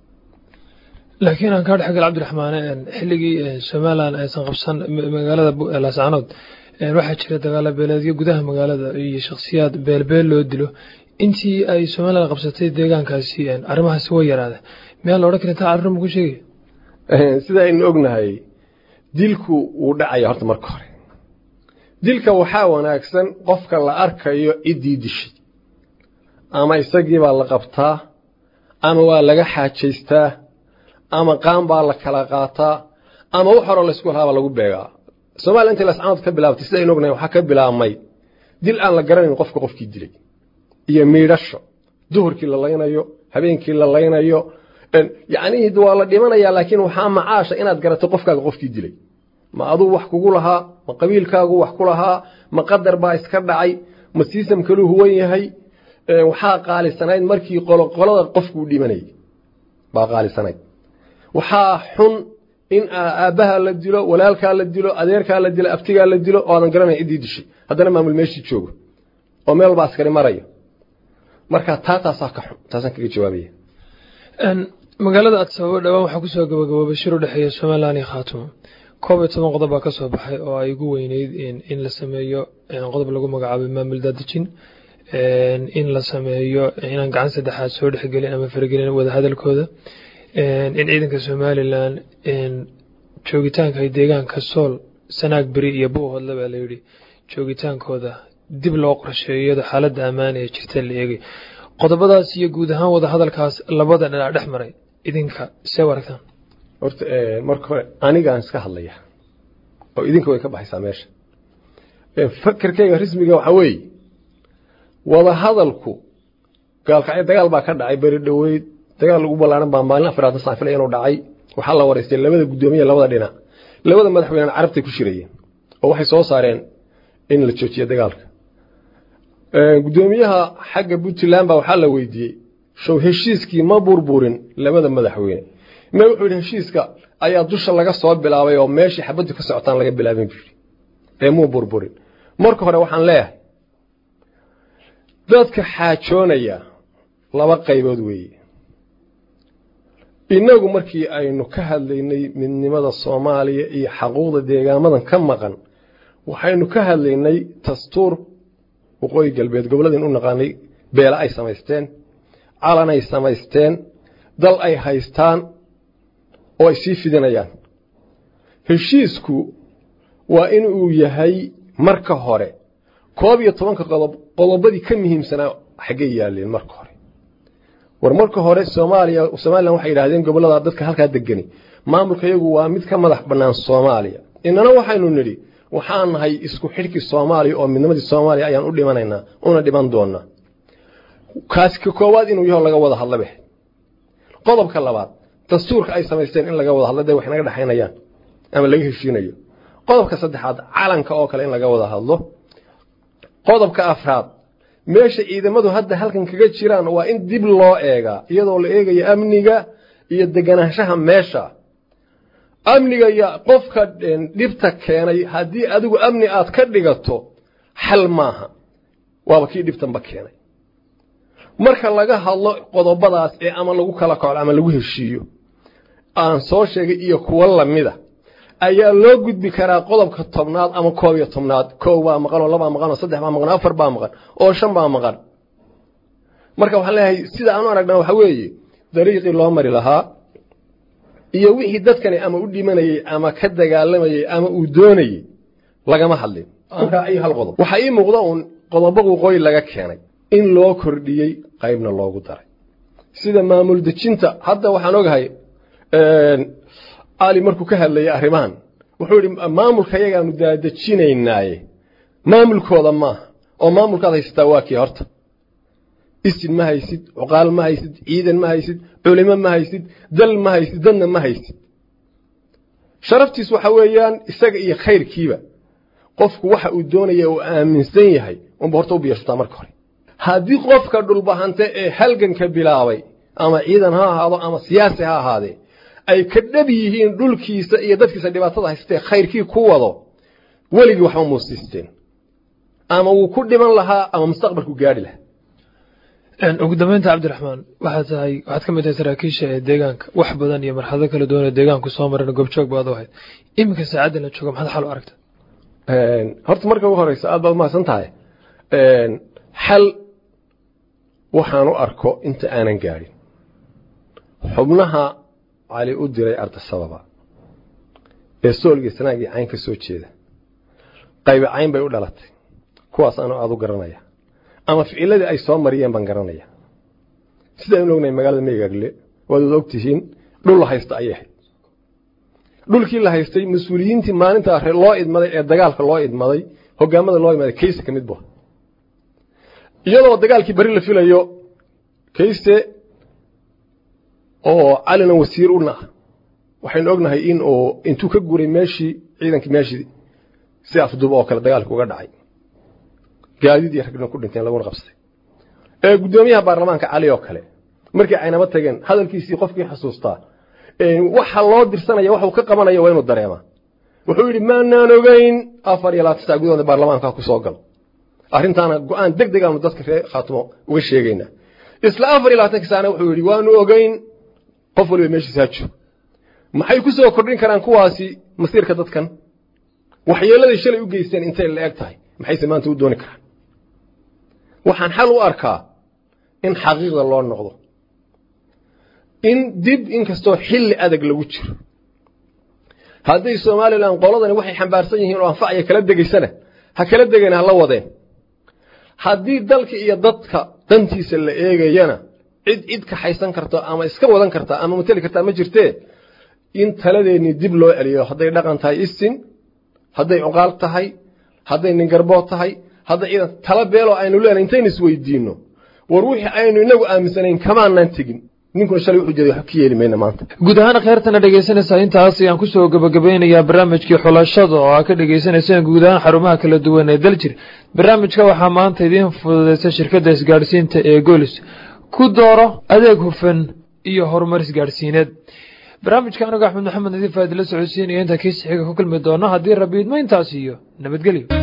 laakiin aan kaa dhexgal cabdiraxmaane xilligii somalilan aysan qabsan magaalada laascaanood waxaa jira dagaalo beeleedyo gudaha magaalada iyo shakhsiyaad beelbeel loo dilo intii ay somalilan qabsatay deegaankaasi arrimahaasi way yaraada miyaa la odhan kara intaa arrin ku sheegaya sida aynu ognahay dilku wuu dhacaya horta marka hore dilka waxaa wanaagsan qofka la arkayo ciddii dishay ama isagiibaa la qabtaa ama waa laga xaajaystaa ama qaan baa la kala qaataa ama wax horoo laysku lahaabaa lagu beegaa soomaliya intay lascaanood ka bilaabtay sida aynu ognahay waxaa ka bilaabmay dil aan la garanayn qofka qofkii dilay iyo miidhasho duhurkii la laynayo habeenkii la laynayo yacnihii waa la dhimanayaa laakiin waxaa macaasha inaad garato qofkaaga qofkii dilay ma aduu wax kugu lahaa ma qabiilkaagu wax ku lahaa ma qadar baa iska dhacay ma siisam kaluu huwan yahay waxaa qaalisanayd markii qoloqolada qofkuu dhimanayay baa qaalisanayd waxaa xun in aabbaha la dilo walaalkaa la dilo adeerkaa la dilo abtigaa la dilo oo aadan garanayn ciddii dishay haddana maamul meeshii joogo oo meel walba askari marayo marka taa taasaa ka xun taasaan kaga jawaabaya magaalada adsababo dhowaan waxaa kusoo gabagaboobay shir u dhexeeya somalilan iyo khaatumo koob iyo toban qodob baa ka soo baxay oo ay ugu weyneyd in la sameeyo qodob lagu magacaabay maamul daadejin in la sameeyo inaan gacan saddexaad soo dhexgelin ama faragelin wadahadalkooda in ciidanka somalilan joogitaanka ay deegaanka sool sanaag beri iyo buuhoodle baa layidhi joogitaankooda dib loo qorsheeyo iyadoo xaaladda ammaan ee jirta la eegay qodobadaas iyo guud ahaan wadahadalkaas labada dhinac dhex maray idinka see aragtaan horta marka hore anigaan iska hadlaya oo idinka way ka baxaysaa meesha fakerkayga rasmiga waxaa weeye wadahadalku gaalkacyo dagaal baa ka dhacay beri dhoweyd dagaal ugu ballaaran baa maalin afraatan saan filaya inuu dhacay waxaa la waraystay labada guddoomiye labada dhinac labada madaxweynena carabtay ku shirayeen oo waxay soo saareen in la joojiyo dagaalka guddoomiyaha xagga puntland baa waxaa la weydiiyey show heshiiskii ma burburin labada madaxweyne me wuxuu yidhi heshiiska ayaa dusha laga soo bilaabay oo meeshii xabaddu ka socotaan laga bilaabin buu yidhi ee muu burburin marka hore waxaan leeyahay dadka xaajoonaya laba qaybood weeye innagu markii aynu ka hadlaynay midnimada soomaaliya iyo xaquuqda deegaamadan ka maqan waxaynu ka hadlaynay dastuur waqooyi galbeed gobolladin u naqaanay beela ay samaysteen calanay samaysteen dal ay haystaan oo ay sii fidinayaan heshiisku waa in uu yahay marka hore koob iyo tobanka qodob qodobadii ka muhiimsanaa xaggay yaaleen marka hore war marka hore soomaaliya somalilan waxay yidhahdeen gobollada dadka halkaa degani maamulka iyagu waa mid ka madax bannaan soomaaliya inana waxaynu nidhi waxaan nahay isku xidhkii soomaaliya oo midnimadii soomaaliya ayaan u dhimanaynaa una dhiman doonaa kaasi ka koowaad inuu yaho laga wada hadla beh qodobka labaad dastuurka ay samaysteen in laga wada hadlo dee wax naga dhexaynayaan ama laga heshiinayo qodobka saddexaad calanka oo kale in laga wada hadlo qodobka afraad meesha ciidamadu hadda halkan kaga jiraan waa in dib loo eegaa iyadoo la eegayo amniga iyo deganaanshaha meesha amniga iyo qofka dhibta keenay haddii adigu amni aad ka dhigato xal maaha waaba kii dhibtanba keenay marka laga hadlo qodobadaas ee ama lagu kala koclo ama lagu heshiiyo aan soo sheegay iyo kuwo lamida ayaa loo gudbi karaa qodobka tobnaad ama koob iyo tobnaad koow baa maqan oo labaa maqan oo saddex baa maqan oo afar baa maqan oo shan baa maqan marka waxaan leeyahay sida aan u aragnaa waxa weeye dariiqii loo mari lahaa iyo wixii dadkani ama u dhimanayey ama ka dagaalamayey ama uu doonayey lagama hadlin hal qodob waxaa ii muuqda uun qodobo waqooyi laga keenay in loo kordhiyey qaybna loogu daray sida maamul dejinta hadda waxaan ogahay ali markuu ka hadlayay arrimahan wuxuu yidhi maamulka yagaanu daadejinaynaaye maamulkooda maaha oo maamulkaad haysataa waa kii horta isin ma haysid cuqaal ma haysid ciidan ma haysid culimo ma haysid dal ma haysid dadna ma haysid sharaftiis waxa weeyaan isaga iyo khayrkiiba qofku waxa uu doonaya uu aaminsan yahay unba horta u biyashataa marka hore haddii qofka dhulbahante ee halganka bilaabay ama ciidan ha ahaado ama siyaasi ha ahaadee ay ka dhab yihiin dhulkiisa iyo dadkiisa dhibaatada haystee khayrkii ku wado weligii waxba muusiisteen ama wuu ku dhiman lahaa ama mustaqbalku gaadhi lahaa ugu dambeynta cabdiraxmaan waxaad tahay waxaad ka mid tahay saraakiisha ee deegaanka wax badan iyo marxalado kala duwan ee deegaanku soo mareen goobjoog baad u ahayd iminka saacadda la jooga maxaad xal u aragta horta marka ugu horeysa aad baad umahadsan tahay xal waxaan u arko inta aanan gaadhin xubnaha cali u diray ardasababa ee soolgii sanaagii cayn ka soo jeeda qaybe cayn bay u dhalatay kuwaas anoo aada u garanaya ama ficiladii ay soo mariyeen baan garanaya sidaan u ognahay magaalada meygaagle waad wada ogtihiin dhul la haysta ayay ahayd dhulkii la haystay mas-uuliyiintii maalintaa loo idmaday ee dagaalka loo idmaday hogaamada loo idmaday kayse ka mid bu iyadoo dagaalkii beri la filayo kayse oo calina wasiir una ah waxaynu ognahay in uu intuu ka guuray meeshii ciidankii meeshii si afduub oo kale dagaalka uga dhacay gaadiid iyo ragna ku dhinteen laguna qabsaday ee guddoomiyaha baarlamaanka cali oo kale markii aynaba tageen hadalkiisii qofkii xasuustaa waxa loo dirsanaya waxuu ka qabanaya waa inuu dareemaa wuxuu yidhi maanaan ogeyn afar iyo labaatan sac gudahooda baarlamaanka ku soo gal arrintaana go-aan deg deg aanu dadka reer khaatimo uga sheegaynaa isla afar iyo labaatanka saana wuxuu yidhi waanu ogeyn qof waliba meeshiisa ha joog maxay ku soo kordhin karaan kuwaasi masiirka dadkan waxyeeladay shalay u geysteen intay la eg tahay maxayse maanta u dooni karaan waxaan xal u arkaa in xaqiiqda loo noqdo in dib inkastoo xilli adag lagu jiro hadday somalilan qoladani waxay xambaarsan yihiin oo anfacaya kala degaysana ha kala degeen ha la wadeen haddii dalka iyo dadka dantiisa la eegayana cid cid kaxaysan karta ama iska wadan karta ama mateli kartaa ma jirtee in taladeennii dib loo celiyo hadday dhaqan tahay isin hadday cuqaal tahay hadday ningarbood tahay hadday ciidan tala beeloo aynu leenahay intaynu isweydiinno war wixii aynu inagu aaminsanayn kamaanaan tegin ninkuna shalay wuxuu jeeday wax ka yeeli mayna maanta guud ahaan kheyrtana dhegaysanaysaa intaas ayaan kusoo gabagabeynayaa barnaamijkii xulashada oo aa ka dhagaysanayseen guud ahaan xarumaha kala duwan ee daljir barnaamijka waxaa maanta idiin fududaysay shirkadda isgaadhsiinta ee golis ku dooro adeeg hufan iyo horumar isgaadhsiineed barnaamijka anigo axmed maxamed nadiif aad la socodsiinaya intaa kiisi xiga ku kulmi doono haddii rabbi idmo intaas iyo nabadgelyo